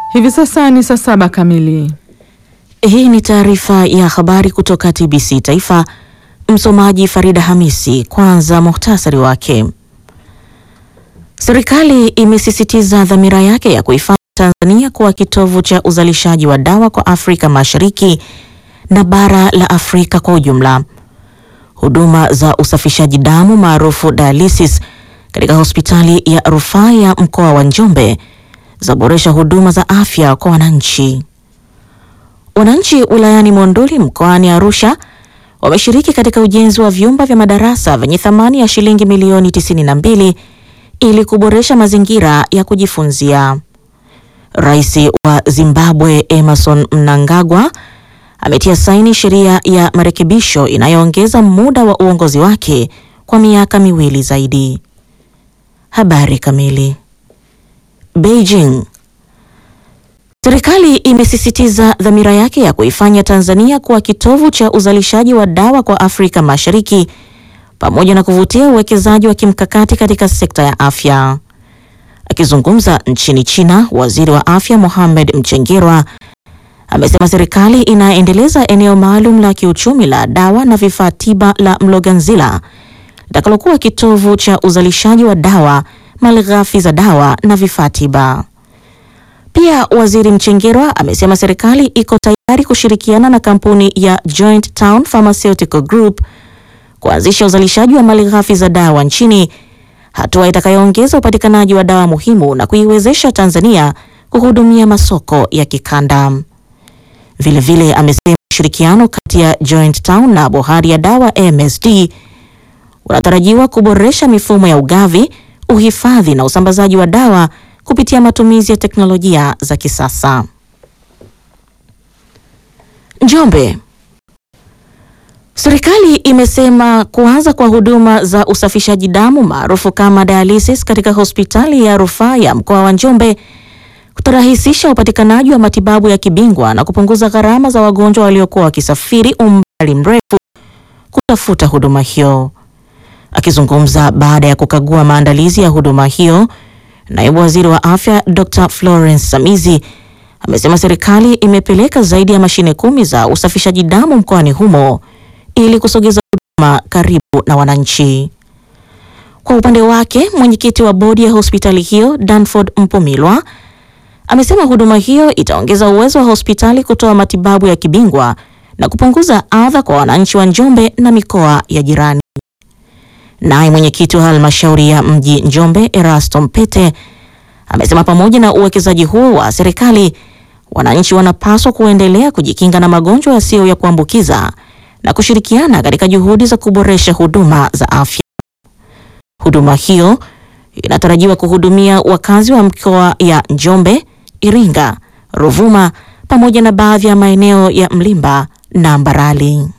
Hivi sasa ni saa saba kamili. Hii ni taarifa ya habari kutoka TBC Taifa. Msomaji Farida Hamisi. Kwanza muhtasari wake. Serikali imesisitiza dhamira yake ya kuifanya Tanzania kuwa kitovu cha uzalishaji wa dawa kwa Afrika Mashariki na bara la Afrika kwa ujumla. Huduma za usafishaji damu maarufu dialysis katika hospitali ya rufaa ya mkoa wa Njombe zaboresha huduma za afya kwa wananchi. Wananchi wilayani Monduli mkoani Arusha wameshiriki katika ujenzi wa vyumba vya madarasa vyenye thamani ya shilingi milioni 92 ili kuboresha mazingira ya kujifunzia. Rais wa Zimbabwe Emerson Mnangagwa ametia saini sheria ya marekebisho inayoongeza muda wa uongozi wake kwa miaka miwili zaidi. Habari kamili. Beijing. Serikali imesisitiza dhamira yake ya kuifanya Tanzania kuwa kitovu cha uzalishaji wa dawa kwa Afrika Mashariki pamoja na kuvutia uwekezaji wa kimkakati katika sekta ya afya. Akizungumza nchini China, Waziri wa Afya Mohamed Mchengerwa amesema serikali inaendeleza eneo maalum la kiuchumi la dawa na vifaa tiba la Mloganzila litakalokuwa kitovu cha uzalishaji wa dawa, malighafi za dawa na vifaa tiba. Pia Waziri Mchengerwa amesema serikali iko tayari kushirikiana na kampuni ya Joint Town Pharmaceutical Group kuanzisha uzalishaji wa malighafi za dawa nchini, hatua itakayoongeza upatikanaji wa dawa muhimu na kuiwezesha Tanzania kuhudumia masoko ya kikanda. Vilevile amesema ushirikiano kati ya Joint Town na bohari ya dawa MSD unatarajiwa kuboresha mifumo ya ugavi, uhifadhi na usambazaji wa dawa kupitia matumizi ya teknolojia za kisasa. Njombe. Serikali imesema kuanza kwa huduma za usafishaji damu maarufu kama dialysis katika hospitali ya rufaa ya mkoa wa Njombe kutarahisisha upatikanaji wa matibabu ya kibingwa na kupunguza gharama za wagonjwa waliokuwa wakisafiri umbali mrefu kutafuta huduma hiyo. Akizungumza baada ya kukagua maandalizi ya huduma hiyo, naibu waziri wa afya Dr. Florence Samizi amesema serikali imepeleka zaidi ya mashine kumi za usafishaji damu mkoani humo ili kusogeza huduma karibu na wananchi. Kwa upande wake, mwenyekiti wa bodi ya hospitali hiyo Danford Mpumilwa amesema huduma hiyo itaongeza uwezo wa hospitali kutoa matibabu ya kibingwa na kupunguza adha kwa wananchi wa Njombe na mikoa ya jirani. Naye mwenyekiti wa halmashauri ya mji Njombe Erasto Mpete amesema pamoja na uwekezaji huo wa serikali, wananchi wanapaswa kuendelea kujikinga na magonjwa yasiyo ya kuambukiza na kushirikiana katika juhudi za kuboresha huduma za afya. Huduma hiyo inatarajiwa kuhudumia wakazi wa mikoa ya Njombe, Iringa, Ruvuma pamoja na baadhi ya maeneo ya Mlimba na Mbarali.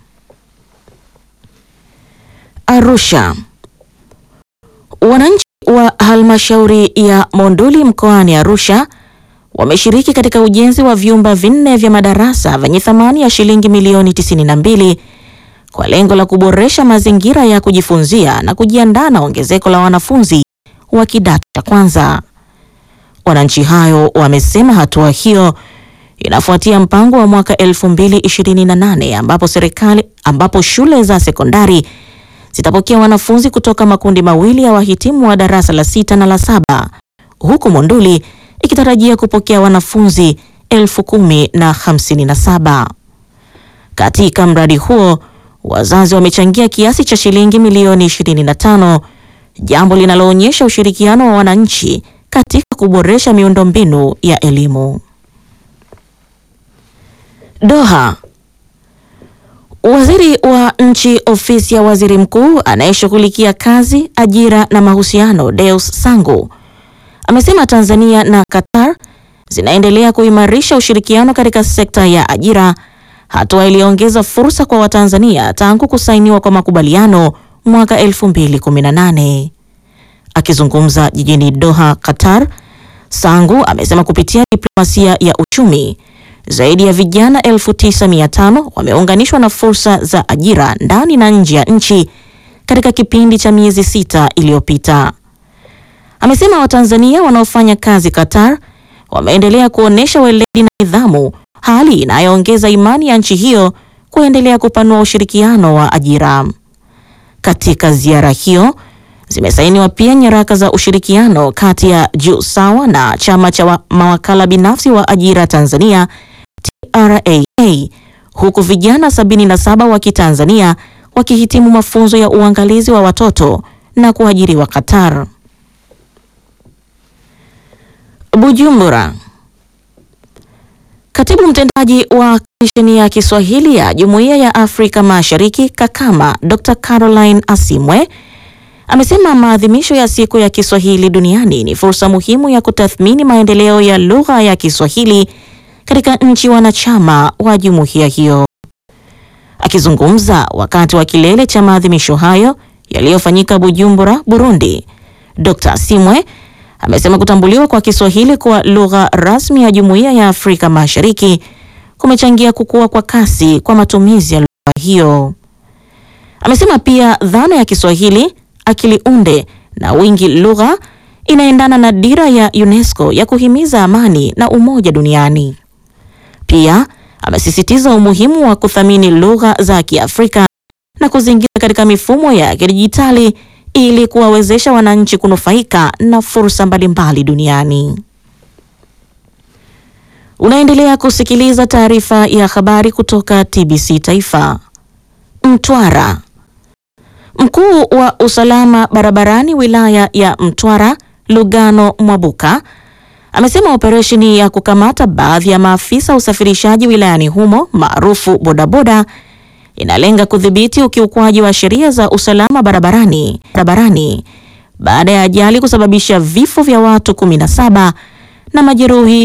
Arusha. Wananchi wa halmashauri ya Monduli mkoani Arusha wameshiriki katika ujenzi wa vyumba vinne vya madarasa vyenye thamani ya shilingi milioni 92 kwa lengo la kuboresha mazingira ya kujifunzia na kujiandaa na ongezeko la wanafunzi wa kidato cha kwanza. Wananchi hayo wamesema hatua hiyo inafuatia mpango wa mwaka 2028 ambapo serikali ambapo shule za sekondari zitapokea wanafunzi kutoka makundi mawili ya wahitimu wa darasa la sita na la saba huku Monduli ikitarajia kupokea wanafunzi elfu kumi na hamsini na saba. Katika mradi huo wazazi wamechangia kiasi cha shilingi milioni 25, jambo linaloonyesha ushirikiano wa wananchi katika kuboresha miundombinu ya elimu. Doha. Waziri wa nchi ofisi ya waziri mkuu anayeshughulikia kazi, ajira na mahusiano, Deus Sangu amesema Tanzania na Qatar zinaendelea kuimarisha ushirikiano katika sekta ya ajira, hatua iliyoongeza fursa kwa Watanzania tangu kusainiwa kwa makubaliano mwaka 2018. Akizungumza jijini Doha, Qatar, Sangu amesema kupitia diplomasia ya uchumi zaidi ya vijana 9500 wameunganishwa na fursa za ajira ndani na nje ya nchi katika kipindi cha miezi sita iliyopita. Amesema Watanzania wanaofanya kazi Qatar wameendelea kuonyesha weledi na nidhamu, hali inayoongeza imani ya nchi hiyo kuendelea kupanua ushirikiano wa ajira. Katika ziara hiyo zimesainiwa pia nyaraka za ushirikiano kati ya JUSAWA na chama cha wa- mawakala binafsi wa ajira Tanzania TRAA, huku vijana 77 wa Kitanzania wakihitimu mafunzo ya uangalizi wa watoto na kuajiriwa Qatar. Bujumbura. Katibu mtendaji wa Kamisheni ya Kiswahili ya Jumuiya ya Afrika Mashariki Kakama, Dr. Caroline Asimwe amesema maadhimisho ya siku ya Kiswahili duniani ni fursa muhimu ya kutathmini maendeleo ya lugha ya Kiswahili katika nchi wanachama wa jumuiya hiyo. Akizungumza wakati wa kilele cha maadhimisho hayo yaliyofanyika Bujumbura, Burundi, Dr. Asimwe amesema kutambuliwa kwa Kiswahili kuwa lugha rasmi ya Jumuiya ya Afrika Mashariki kumechangia kukua kwa kasi kwa matumizi ya lugha hiyo. Amesema pia dhana ya Kiswahili akili unde na wingi lugha inaendana na dira ya UNESCO ya kuhimiza amani na umoja duniani. Pia amesisitiza umuhimu wa kuthamini lugha za Kiafrika na kuzingira katika mifumo ya kidijitali ili kuwawezesha wananchi kunufaika na fursa mbalimbali duniani. Unaendelea kusikiliza taarifa ya habari kutoka TBC Taifa. Mtwara. Mkuu wa usalama barabarani wilaya ya Mtwara, Lugano Mwabuka, amesema operesheni ya kukamata baadhi ya maafisa usafirishaji wilayani humo maarufu bodaboda inalenga kudhibiti ukiukwaji wa sheria za usalama barabarani barabarani baada ya ajali kusababisha vifo vya watu 17 na majeruhi